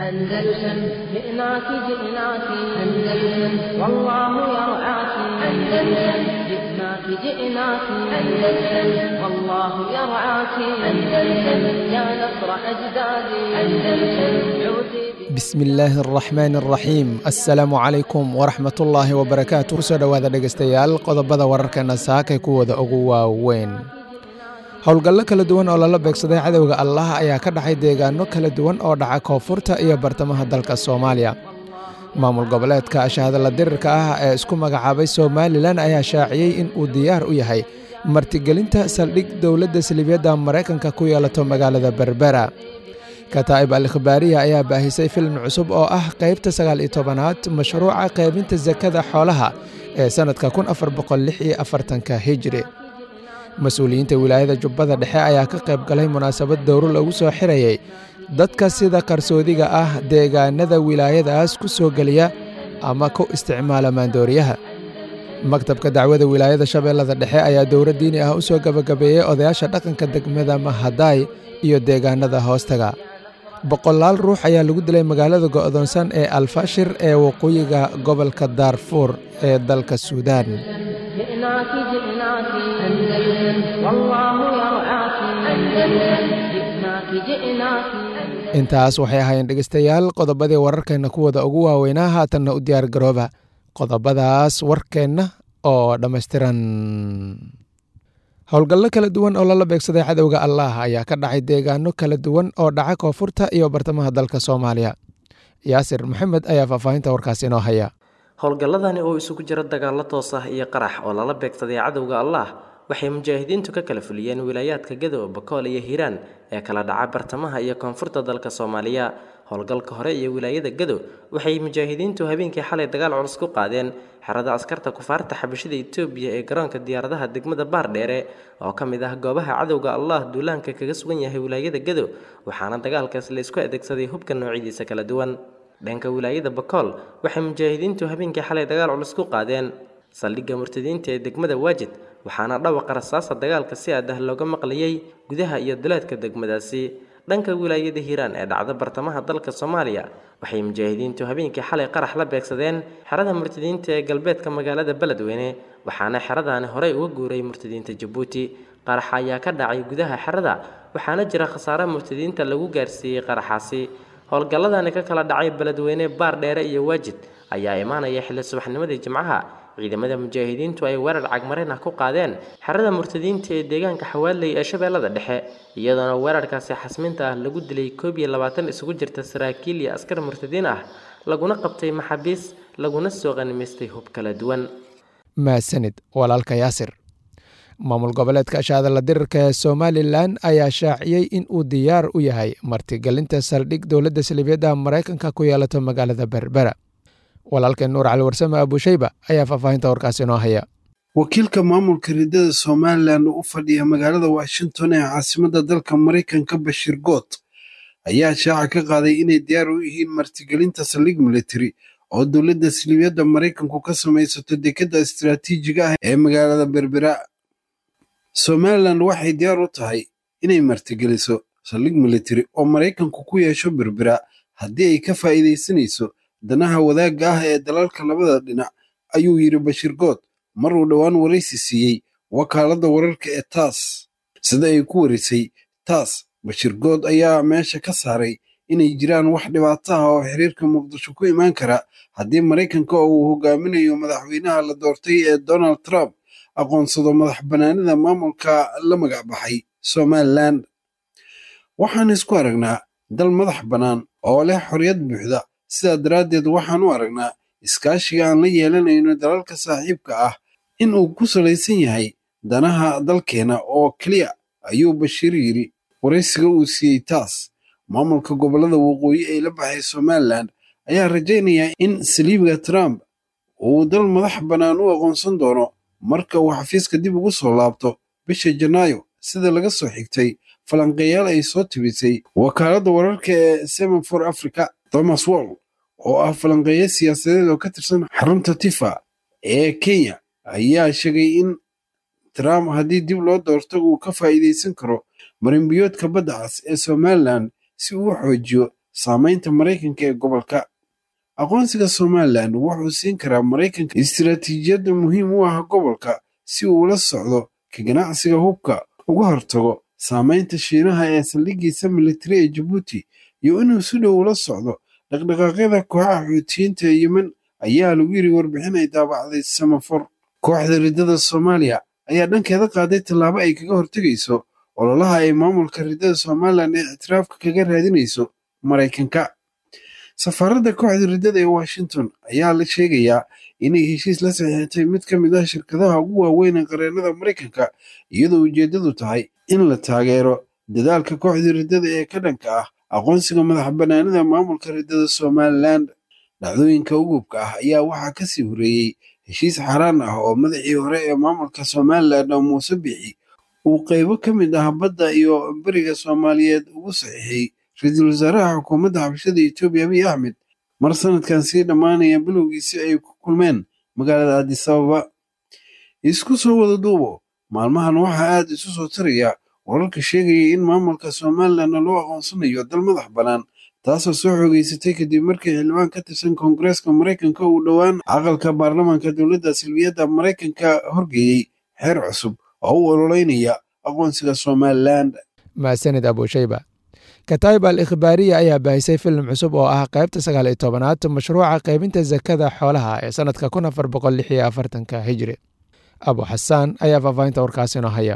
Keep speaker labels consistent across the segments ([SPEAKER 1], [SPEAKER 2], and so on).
[SPEAKER 1] أندلسن جئناك جئناك أندلسن والله يرعاك أندلسن جئناك جئناك أندلسن والله يرعاك أندلسن يا نصر أجدادي أندلسن عودي
[SPEAKER 2] bismillaahi araxmaan araxiim assalaamu calaykum waraxmatullaahi wabarakaatu kusoo dhowaada dhegeystayaal qodobada wararkeena saakay kuwooda ugu waaweyn howlgallo kala duwan oo lala beegsaday cadowga allah ayaa ka dhacay deegaano kala duwan oo dhaca koonfurta iyo bartamaha dalka soomaaliya maamul goboleedka ashahadalla dirirka ah ee isku magacaabay somalilan ayaa shaaciyey in uu diyaar u yahay martigelinta saldhig dowladda salibiyadda maraykanka ku yeelato magaalada berbera kataa'ib al khibaariya ayaa baahisay filim cusub oo ah qaybta sagaal iyo tobanaad mashruuca qaybinta sakada xoolaha ee sannadka kun afar boqol lix iyo afartanka hijri mas-uuliyiinta wilaayada jubbada dhexe ayaa ka qayb galay munaasabad dowro lagu soo xirayey dadka sida qarsoodiga ah deegaanada wilaayadaas ku soo geliya ama ku isticmaala maandooriyaha maktabka dacwada wilaayada shabeellada dhexe ayaa dowro diini ah u soo gebagabeeyey odayaasha dhaqanka degmada mahadaay iyo deegaanada hoostaga boqolaal ruux ayaa lagu dilay magaalada go'doonsan ee alfashir ee waqooyiga gobolka daarfuur ee dalka suudaan
[SPEAKER 1] جئناك جئناك أندلسن والله يرعاك أندلسن جئناك جئناك
[SPEAKER 2] intaas waxay ahaayeen dhegeystayaal qodobadii wararkeenna kuwooda ugu waaweynaa haatanna u diyaar garooba qodobadaas warkeenna oo dhammaystiran howlgallo kala duwan oo lala beegsaday cadowga allah ayaa ka dhacay deegaano kala duwan oo dhaca koonfurta iyo bartamaha dalka soomaaliya yaasir maxamed ayaa faahfaahinta warkaas inoo haya
[SPEAKER 3] howlgalladani oo isugu jira dagaallo toos ah iyo qarax oo lala beegsaday cadowga allah waxay mujaahidiintu ka kala fuliyeen wilaayaadka gadow bakool iyo hiiraan ee kala dhaca bartamaha iyo koonfurta dalka soomaaliya howlgalka hore iyo wilaayada gadow waxay mujaahidiintu habeenkii xalay dagaal culus ku qaadeen xerada askarta kufaarta xabashida etoobiya ee garoonka diyaaradaha degmada baardheere oo ka mid ah goobaha cadowga allah duulaanka kaga sugan yahay wilaayada gadow waxaana dagaalkaas la isku adeegsaday hubka noocyadiisa kala duwan dhanka wilaayada bakool waxay mujaahidiintu habeenkii xalay dagaal culus ku qaadeen saldhigga murtadiinta ee degmada waajid waxaana dhawaqa rasaasa dagaalka si aad ah looga maqlayay gudaha iyo duleedka degmadaasi dhanka wilaayada hiiraan ee dhacda bartamaha dalka soomaaliya waxay mujaahidiintu habeenkii xalay qarax la beegsadeen xerada murtadiinta ee galbeedka magaalada beledweyne waxaana xeradaani horey uga guuray murtadiinta jabuuti qaraxa ayaa ka dhacay gudaha xerada waxaana jira khasaare murtadiinta lagu gaarsiiyey qaraxaasi howlgalladani ka kala dhacay beledweyne baar dheere iyo waajid ayaa imaanaya xilli subaxnimadii jimcaha ciidamada mujaahidiintu ay weerar cagmarin ah ku qaadeen xerada murtadiinta ee deegaanka xawaaley ee shabeellada dhexe iyadoona weerarkaasi xasminta ah lagu dilay koob iyo labaatan isugu jirta saraakiil iyo askar murtadiin ah laguna qabtay maxaabiis laguna soo qanimaystay hub kala duwan
[SPEAKER 2] maasanid walaalka yaasir maamul goboleedka ashahadalla dirirka ee somalilan ayaa shaaciyey in uu diyaar u yahay martigelinta saldhig dowladda salibiyadda maraykanka ku yeelato magaalada berbera walaalkeen nuur cali warsame abushayba ayaa faahfaahinta warkaas inoo haya
[SPEAKER 4] wakiilka maamulka riddada somalilan oo u fadhiya magaalada washington ee caasimadda dalka maraykanka bashir goot ayaa shaaca ka qaaday inay diyaar u yihiin martigelinta saldhig militari oo dowladda salibiyadda maraykanku ka samaysato dekedda istaraatiijiga ah ee magaalada berbera somalilan waxay diyaar u tahay inay martigeliso saldhig militari oo maraykanku ku yeesho berbera haddii ay ka faa'iidaysanayso danaha wadaagga ah ee dalalka labada dhinac ayuu yidhi bashir good mar uu dhowaan waraysi siiyey wakaaladda wararka ee taas sida ay ku warisay taas bashir good ayaa meesha ka saaray inay jiraan wax dhibaato ah oo xiriirka muqdisho ku imaan kara haddii maraykanka oo uu hogaaminayo madaxweynaha la doortay ee donald trump aqoonsado madax bannaanida maamulka la magac baxay somalilan waxaan isku aragnaa dal madax bannaan oo leh xorriyad buuxda sidaa daraaddeed waxaan u aragnaa iskaashiga aan la yeelanayno dalalka saaxiibka ah in uu ku salaysan yahay danaha dalkeena oo keliya ayuu bashiir yidhi waraysiga uu siiyey taas maamulka gobollada waqooyi ee la baxay somalilan ayaa rajaynayaa in saliibiga trump uu dal madax bannaan u aqoonsan doono marka uu xafiiska dib ugu soo laabto bisha janaayo sida laga soo xigtay falanqeeyaal ay soo tibisay wakaaladda wararka ee seven for africa thomas wall oo ah falanqeeyo siyaasadeed oo ka tirsan xarunta tifa ee kenya ayaa sheegay in trump haddii dib loo doorto uu ka faa'iidaysan karo marinbiyoodka badda cas ee somalilan si uu u xoojiyo saamaynta maraykanka ee gobolka aqoonsiga somalilan wuxuu siin karaa maraykanka istiraatiijiyadda muhiim u ah gobolka si uu ula socdo ka ganacsiga hubka uga hortago saamaynta shiinaha ee saldhigiisa militari ee jabuuti iyo inuu si dhow ula socdo dhaqdhaqaaqyada kooxaha xuutiyiinta ee yemen ayaa lagu yiri warbixin ay daabacday samafor kooxda riddada soomaaliya ayaa dhankeeda qaaday tallaabo ay kaga hortegayso ololaha ay maamulka riddada somalilan ee ictiraafka kaga raadinayso maraykanka safaaradda kooxda riddada ee washington ayaa la sheegayaa inay heshiis la saxiixatay mid ka mid ah shirkadaha ugu waaweyn ee qareennada maraykanka iyadoo ujeeddadu tahay in la taageero dadaalka kooxda riddada ee ka dhanka ah aqoonsiga madax bannaanida maamulka riddada somalilan dhacdooyinka ugubka ah ayaa waxaa ka sii horeeyey heshiis xaaraan ah oo madaxii hore ee maamulka somalilan oo muuse bixi uu qaybo ka mid ah badda iyo beriga soomaaliyeed ugu saxiixay ra-iisul wasaaraha xukuumadda xabashada etoobiya abiy axmed mar sanadkan sii dhammaanaya bilowgiisi ay ku kulmeen magaalada adisababa isku soo wada duubo maalmahan waxaa aad isu soo taraya wararka sheegaya in maamulka somalilanna loo aqoonsanayo dal madax bannaan taasoo soo xoogeysatay kadib markii xildhibaan ka tirsan koongareeska maraykanka uu dhowaan aqalka baarlamaanka dowladda silbiyadda maraykanka horgeeyey xeer cusub oo u ololeynaya aqoonsiga somalilan
[SPEAKER 2] mahadsanid abushayba kataib al ikhbaariya ayaa baahisay filim cusub oo ah qaybta sagaal iyo tobanaad mashruuca qaybinta sakada xoolaha ee sanadka kun afar boqol lix iyo afartanka hijri abu xasaan ayaa faahfaahinta warkaasi inoo haya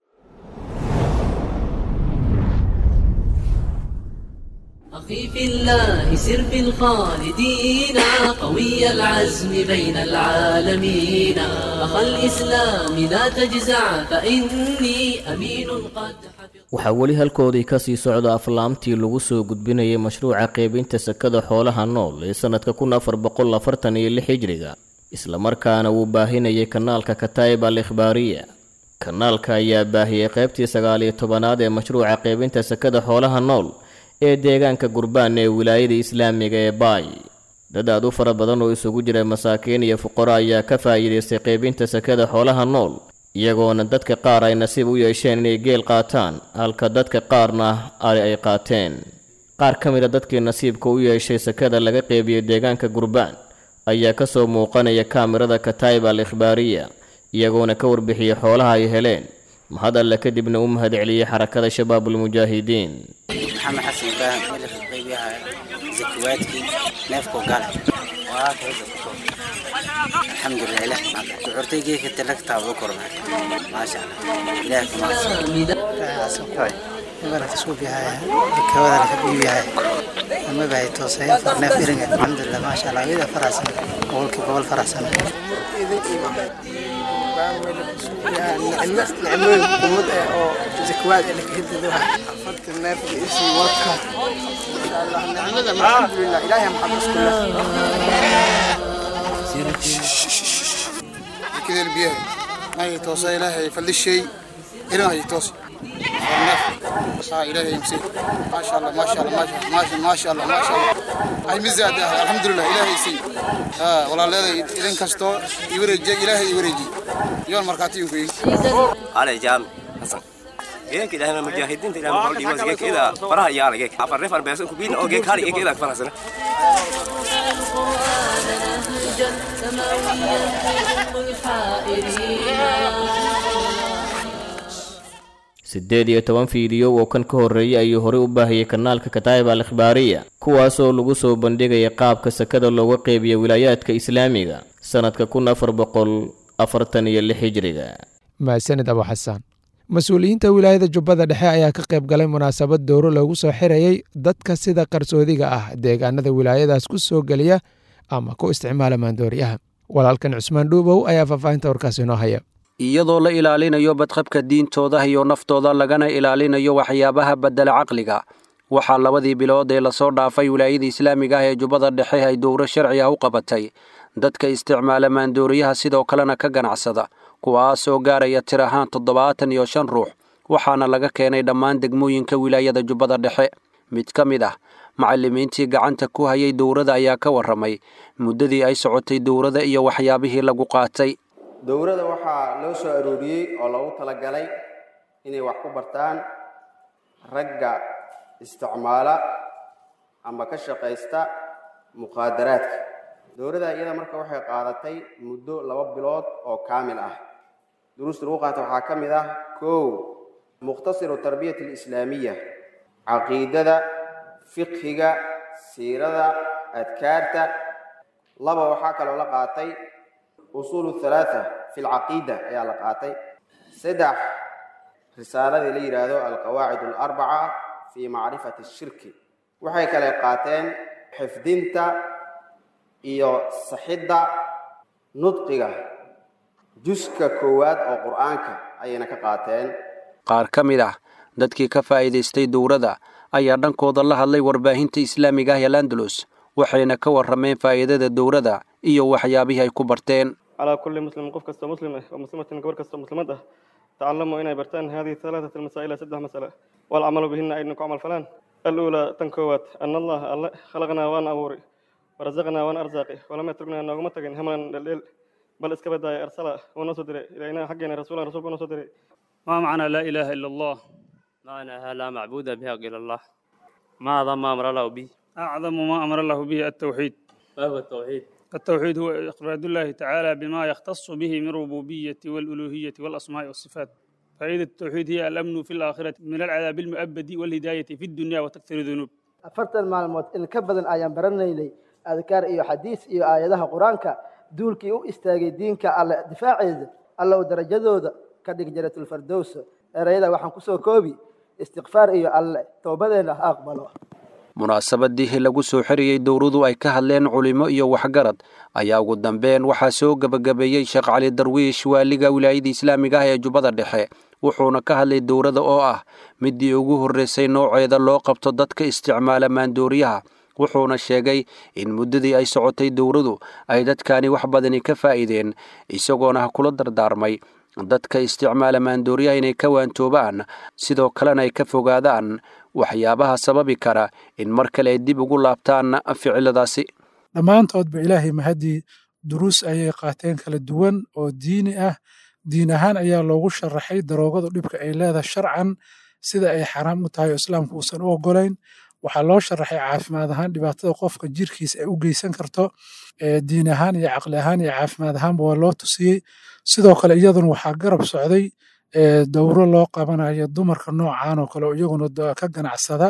[SPEAKER 5] أخي في الله سر في الخالدين قوي العزم بين العالمين أخا الإسلام لا تجزع فإني أمين قد حفظ
[SPEAKER 6] waxaa weli halkoodii ka sii socda aflaamtii lagu soo gudbinayay mashruuca qaybinta sakada xoolaha nool ee sannadka kun afar boqol afartan iyo lix hijriga islamarkaana wuu baahinayay kanaalka kataib al ikhbaariya kanaalka ayaa baahiyey qaybtii sagaal iyo tobanaad ee mashruuca qaybinta sakada xoolaha nool ee deegaanka gurbaan ee wilaayada islaamiga ee baay dad aad u fara badan oo isugu jira masaakiin iyo fuqaro ayaa ka faa'iidaystay qaybinta sakada xoolaha nool iyagoona dadka qaar ay nasiib u yeesheen inay geel qaataan halka dadka qaarna ari ay qaateen qaar ka mid a dadkii nasiibka u yeeshay sakada laga qeybiyey deegaanka gurbaan ayaa ka soo muuqanaya kaamirada kataib al ikhbaariya iyagoona ka warbixiyey xoolaha ay heleen mahad alle kadibna u mahad celiyey xarakada shabaabulmujaahidiin
[SPEAKER 7] maxamed xasan ibraahim xilli qaybiyaha zakawaadkii neefkoo gale waa kayda ku soo alxamdulilah ilah ducurtay geedka talagtaa ugu korma maasha allah ilaah kumaadsan
[SPEAKER 8] ibaraka suubiyahay kawada la kabiyahay ama bahay toosay farneef iringa alxamdulilah maasha allah ida faraxsan boqolkii boqol faraxsan
[SPEAKER 9] نعمل قمود أو زكوات اللي كهددوها أفضل النار في إسي وطها إن شاء الله نعمل الحمد لله إلهي محمد كلها كذا البيئة ما يتوصى إلهي فلي الشيء إلهي يتوصى ها إلهي يمسي ما شاء الله ما شاء الله ما شاء الله ما شاء الله ما شاء الله هاي مزاد الحمد لله إلهي يسي ها والله لا إذن كستو يورجي إلهي يورجي يوم مركاتين كوي
[SPEAKER 10] على جام حسن geek ilaahay mujaahidiinta ilaahay maxaa dhiibay geek ida faraha yaala geek afar reer far beesan ku biin oo geek hali geek ida farasana
[SPEAKER 6] siddeed iyo toban fiidiyo oo kan ka horreeyay ayuu horey u baahiyey kanaalka kataib al ikhbaariya kuwaasoo lagu soo bandhigaya qaabka sakada looga qeybiya wilaayaadka islaamiga sannadka kun afar boqol afartan iyo lix hijriga
[SPEAKER 2] mahadsanid abu xasaan mas-uuliyiinta wilaayada jubbada dhexe ayaa ka qayb galay munaasabad dowro loogu soo xirayay dadka sida qarsoodiga ah deegaanada wilaayadaas ku soo geliya ama ku isticmaala maandooriyaha walaalkan cusmaan dhuubow ayaa faahfaahinta warkaas inoo haya
[SPEAKER 11] iyadoo la ilaalinayo badqabka diintooda iyo naftooda lagana ilaalinayo waxyaabaha bedela caqliga waxaa labadii bilood ee lasoo dhaafay wilaayada islaamiga ah ee jubbada dhexe ay dowro sharci ah u qabatay dadka isticmaala maandooriyaha sidoo kalena ka ganacsada kuwaas oo gaaraya tir ahaan toddobaatan iyo shan ruux waxaana laga keenay dhammaan degmooyinka wilaayada jubbada dhexe mid ka mid ah macallimiintii gacanta ku hayay dowrada ayaa ka warramay muddadii ay socotay dowrada iyo waxyaabihii lagu qaatay
[SPEAKER 12] dowrada waxaa loo soo arooriyey oo loogu talagalay inay wax ku bartaan ragga isticmaala ama ka shaqaysta muqaadaraadka dowladda iyada marka waxay qaadatay muddo laba bilood oo kaamil ah duruusta lagu qaata waxaa ka mid ah kow mukhtasiru tarbiyat alislaamiya caqiidada fiqhiga siirada adkaarta laba waxaa kaloo la qaatay usuulu halaatha fi lcaqiida ayaa la qaatay saddex risaaladii la yidhaahdo alqawaacid alarbaca fi macrifati shirki waxay kale qaateen xifdinta iyo saxidda nudqiga juska koowaad oo qur-aanka ayayna ka qaateen
[SPEAKER 11] qaar ka mid ah dadkii ka faa'iidaystay dowladda ayaa dhankooda la hadlay warbaahinta islaamiga ah ee landalus waxayna ka warrameen faa'iidada dowladda iyo waxyaabihii ay ku barteen
[SPEAKER 13] calaa kulli muslim qof kastoo muslim ah oo muslimatin gabar kastoo muslimad ah tacalamuu inay bartaan hadihi halaatat almasaa'ila saddex masale walcamalu bihina ayna ku camal falaan aluulaa tan koowaad ana allaha alle khalaqnaa waan abuuri warazaqnaa waan arsaaqi walam yatruknaa nooguma tagin hamlan dheldheel bal iska badaaya arsala wuu noo soo diray ilaynaa xaggeena rasuulan rasuulku noo soo diray
[SPEAKER 14] ما معنى لا إله إلا الله
[SPEAKER 15] معناها لا معبود بها إلا الله ما أعظم ما أمر الله به
[SPEAKER 14] أعظم ما أمر الله به التوحيد
[SPEAKER 15] ما هو التوحيد
[SPEAKER 14] التوحيد هو إفراد الله تعالى بما يختص به من ربوبية والألوهية والأسماء والصفات فائدة التوحيد هي الأمن في الآخرة من العذاب المؤبد والهداية في الدنيا وتكثير الذنوب
[SPEAKER 16] afartan maalmood in ka badan ayaan baranaynay adkaar iyo xadiis iyo aayadaha qur-aanka duulkii u istaagay diinka alle difaaceeda alla u darajadooda ka dhig jaratulfardows erayada waxaan kusoo koobi istikfaar iyo alle towbadeena ha aqbalo
[SPEAKER 11] munaasabadii lagu soo xiriyey dowladu ay ka hadleen culimo iyo waxgarad ayaa ugu dambeyn waxaa soo gebagabeeyey sheekh cali darwiish waaliga wilaayada islaamiga ah ee jubbada dhexe wuxuuna ka hadlay dowladda oo ah midii ugu horreysay nooceeda loo qabto dadka isticmaala maandooriyaha wuxuuna sheegay in muddadii ay socotay dowladu ay dadkani wax badani ka faa'iideen isagoona kula dardaarmay dadka isticmaala maandooriyaha inay ka waantoobaan sidoo kalena ay ka fogaadaan waxyaabaha sababi kara in mar kale ay dib ugu laabtaan ficiladaasi
[SPEAKER 17] dhammaantoodba ilaahay mahadii duruus ayay qaateen kala duwan oo diini ah diin ahaan ayaa loogu sharaxay daroogadu dhibka ay leedahay sharcan sida ay xaraam u tahay oo islaamku uusan u ogolayn waxaa loo sharaxay caafimaad ahaan dhibaatada qofka jirkiisa ay u geysan karto diin ahaan iyo caqli ahaan iyo caafimaad ahaanba waa loo tusiyey sidoo kale iyaduna waxaa garab socday dowro loo qabanayo dumarka noocan oo kale oo iyaguna ka ganacsada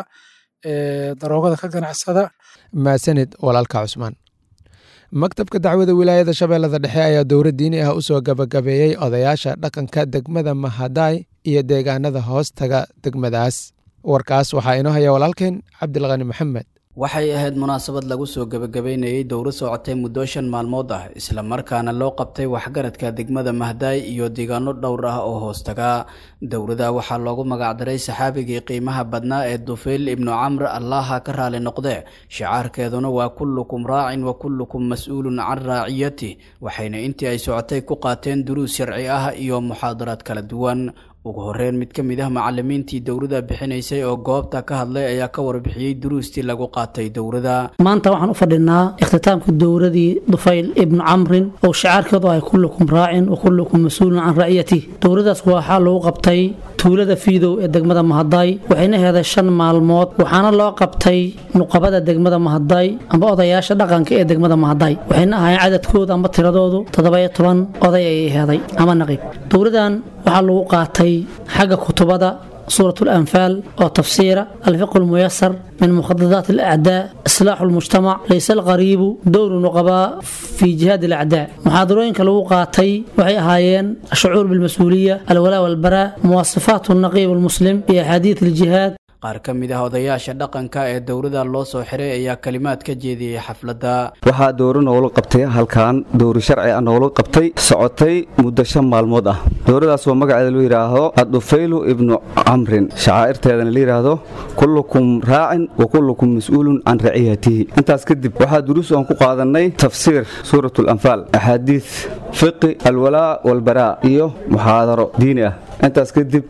[SPEAKER 17] daroogada ka ganacsada
[SPEAKER 2] maasanid walaalka cusmaan maktabka dacwada wilaayada shabeellada dhexe ayaa dowro diini ah u soo gabagabeeyey odayaasha dhaqanka degmada mahadaay iyo deegaanada hoostaga degmadaas warkaas waxaa inoo haya walaalkeen cabdilqani maxamed
[SPEAKER 18] waxay ahayd munaasabad lagu soo gebagabeynayey dowro socotay muddo shan maalmood ah islamarkaana loo qabtay waxgaradka degmada mahdaay iyo deegaano dhowr ah oo hoostaga dowrada waxaa loogu magacdaray saxaabigii qiimaha badnaa ee dufeyl ibnu camr allaha ka raali noqde shicaarkeeduna waa kullukum raacin wa kullukum mas-uulun can raaciyatih waxayna intii ay socotay ku qaateen duruus sharci ah iyo muxaadaraad kala duwan ugu horeyn mid ka mid ah macalimiintii dowrada bixinaysay oo goobta ka hadlay ayaa ka warbixiyey duruustii lagu qaatay dowrada
[SPEAKER 19] maanta waxaan u fadhinaa ikhtitaamka dowradii dufayl ibnu camrin oo shicaarkeedu ahay kullukum raacin wa kullukum mas-uulun can ra'yatih dowradaas waxaa lagu qabtay tuulada fiidow ee degmada mahadaay waxayna heeday shan maalmood waxaana loo qabtay nuqabada degmada mahadaay amba odayaasha dhaqanka ee degmada mahadaay waxayna ahaayeen cadadkooda amba tiradoodu toddobayo toban oday ayay heeday ama naqiib dowradan waxaa lagu qaatay xagga kutubada سورة الأنفال أو تفسير الفقه الميسر من مخططات الأعداء إصلاح المجتمع ليس الغريب دور النقباء في جهاد الأعداء محاضرين كلو قاتي وحي هايين الشعور بالمسؤولية الولاء والبراء مواصفات النقيب المسلم في أحاديث الجهاد
[SPEAKER 18] qaar ka mid ah odayaasha dhaqanka ee dowrada loo soo xiray ayaa kalimaad ka jeediyey xafladda
[SPEAKER 20] waxaa dowro noola qabtay halkan dowri sharci ah noola qabtay socotay muddo shan maalmood ah dowradaas oo magaceeda loo yidhaahdo adufaylu ibnu camrin shacaa'irteedana la yidhaahdo kullukum raacin wa kullukum mas-uulun can raciyatihi intaas kadib waxaa duruus aan ku qaadanay tafsiir suurat alanfaal axaadiis fiqi alwalaa walbaraa iyo muxaadaro diini ah intaas kadib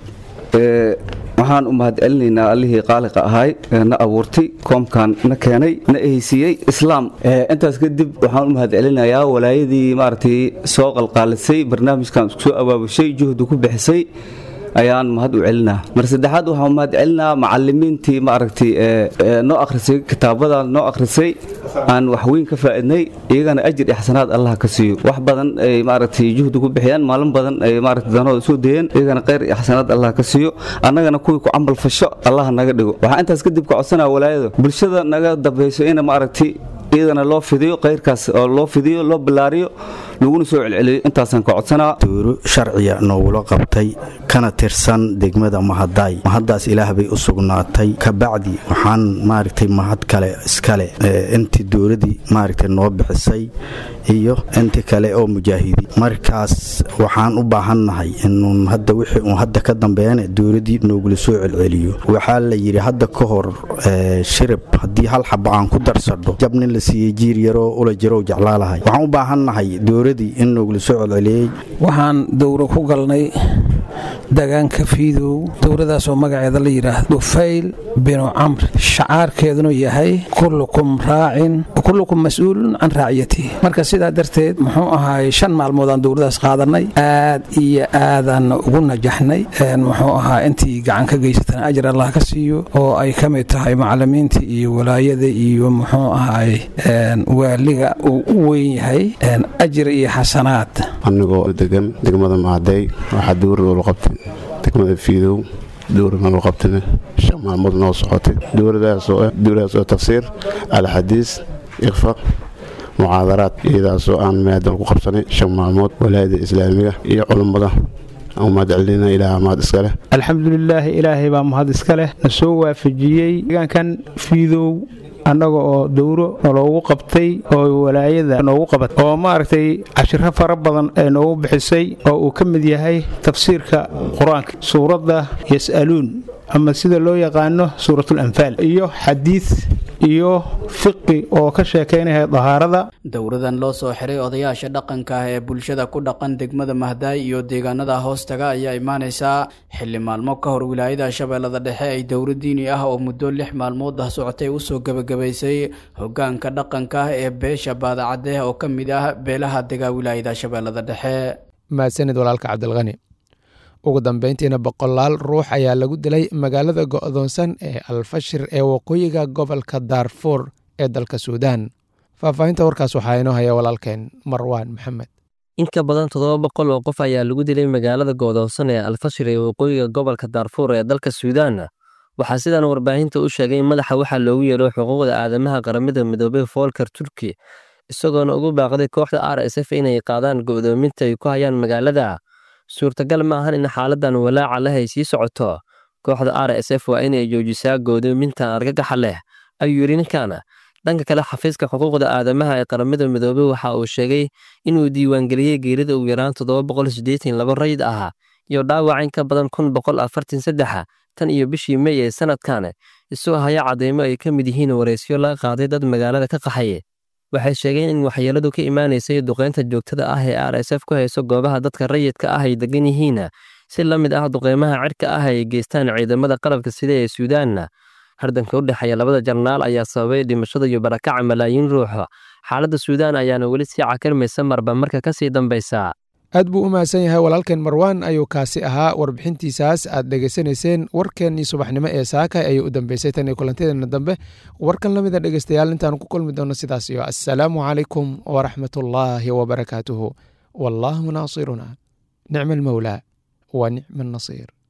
[SPEAKER 20] waxaan u mahadcelinaynaa allihii qaaliqa ahay na abuurtay koomkan na keenay na ehaysiiyey islaam intaas kadib waxaan u mahadcelinayaa walaayadii maaragtay soo qalqaalisay barnaamijkan isku soo abaabushay juhdi ku bixisay ayaan mahad u celinaa mar saddexaad waxaan mahad celinaa macalimiintii maaragtay noo akhrisay kitaabada noo akhrisay aan wax weyn ka faaidnay iyagana ajir iyo xasanaad allah ka siiyo wax badan ay maaragtay juhdi ku bixiyaan maalin badan ay maaragtay danahooda soo dayeen iyagana khayr iyo xasanaad allah ka siiyo annagana kuwii ku camal fasho allah naga dhigo waxaa intaas kadib ka codsanaa walaayada bulshada naga dambayso ina maaragtay iyadana loo fidiyo khayrkaas oo loo fidiyo loo ballaariyo laguna soo celceliyo intaasaan ka codsanaa
[SPEAKER 21] duuro sharciya noogula qabtay kana tirsan degmada mahadaay mahaddaas ilaah bay u sugnaatay kabacdi waxaan maaragtay mahad kale iskale intii dowladii maaragtay noo bixisay iyo inti kale oo mujaahidi markaas waxaan u baahannahay inuun hadda wixii uun hadda ka dambeeyana dowladii noogula soo celceliyo waxaa la yidhi hadda ka hor shirib haddii hal xaba aan ku darsadho jabnin la siiyey jiir yaroo ula jirow jeclaalahay waxaan u baahannahay dowladii in noogula soo celceliyey
[SPEAKER 22] waxaan dowro ku galnay degaanka fiidow dowladaasoo magaceeda la yidhaahdo fayl binu camr shacaarkeeduna yahay kullukum raacin kullukum mas-uulun can raaciyatihi marka sidaa darteed muxuu ahaay shan maalmood aan dowladaas qaadanay aad iyo aadaan ugu najaxnay muxuu ahaa intii gacan ka geysatana ajir allah ka siiyo oo ay ka mid tahay macalimiinta iyo walaayada iyo muxuu ahaay waaliga uu u weyn yahay ajir iyo xasanaad
[SPEAKER 23] anigoo degan degmada maaday waxaa dowrada ula qabtay degmada fiidow dowrana loo qabtayna shan maalmood noo socotay dowladaasoo ah dowladaas oo tafsiir alxadiis iqfa mucaadaraad iyadaasoo aan maadal ku qabsanay shan maalmood walaayada islaamiga iyo culummada mahadcelina ilaah mahad iska leh
[SPEAKER 24] alxamdulilaahi ilaahay baa mahad iska leh na soo waafajiyey deegaankan fiidow annaga oo dowro naloogu qabtay oo walaayada noogu qabatay oo maaragtay cashiro fara badan ee noogu bixisay oo uu ka mid yahay tafsiirka qur-aanka suuradda yas'aluun ama sida loo yaqaano suuratul anfaal iyo xadiid iyo fiqi oo ka sheekaynaya dahaarada
[SPEAKER 18] dowradan loo soo xiray odayaasha dhaqanka ah ee bulshada ku dhaqan degmada mahdaay iyo deegaanada hoostaga ayaa imaanaysaa xilli maalmo ka hor wilaayada shabeellada dhexe ay dowra diini ah oo muddo lix maalmood ah socotay usoo gebagabaysay hogaanka dhaqanka ah ee beesha baadacadeh oo ka mid ah beelaha dega wilaayada shabeellada dhexe
[SPEAKER 2] mahadsanid walaalka cabdilqani ugu dambeyntiina boqolaal ruux ayaa lagu dilay magaalada go'doonsan ee alfashir ee waqooyiga gobolka daarfuur ee dalka suudaan faahfaahinta warkaas waxaa inoo haya walaalkeen marwaan maxamed
[SPEAKER 25] in ka badan toddoba boqol oo qof ayaa lagu dilay magaalada go'doonsan ee alfashir ee waqooyiga gobolka daarfuur ee dalka suudaan waxaa sidan warbaahinta u sheegay madaxa waxaa loogu yeero xuquuqda aadamaha qaramada midoobay foolkar turki isagoona ugu baaqday kooxda r s f inay qaadaan go'doominta ay ku hayaan magaalada suurtagal ma ahan in xaaladan walaaca leh ay sii socoto kooxda r s f waa inay joojisaa goodoomintan argagaxa leh ayuu yidhi ninkan dhanka kale xafiiska xuquuqda aadamaha ee qaramada midoobey waxa uu sheegay inuu diiwaangeliyey geerida ugu yaraan toddoba boqol siddeetan laba rayid ah iyo dhaawac in ka badan kun boqol afartan saddexa tan iyo bishii mey ee sanadkan isoo haya cadeymo ay ka mid yihiin wareysyo la qaaday dad magaalada ka qaxay waxay sheegeen in waxyeeladu ka imaanaysay duqeynta joogtada ah ee r s f ku hayso goobaha dadka rayidka ah ay degan yihiin si la mid ah duqeymaha cirka ah ay geystaan ciidamada qalabka sida ee suudaanna hardanka u dhexeeya labada jarnaal ayaa sababay dhimashada iyo barakaca malaayiin ruux xaaladda suudaan ayaana weli sii cakarmaysa marba marka ka sii dambaysa
[SPEAKER 2] aad buu u mahadsan yahay walaalkeen marwaan ayuu kaasi ahaa warbixintiisaas aad dhegaysanayseen warkeennii subaxnimo ee saaka ayay u dambeysay tan iyo kulantadeena dambe warkan la mida dhegeystayaal intaan ku kulmi doono sidaas iyo assalaamu calaykum waraxmatullaahi wabarakaatuhu wallaahu naasiruna nicma almawlaa wa nicma annasiir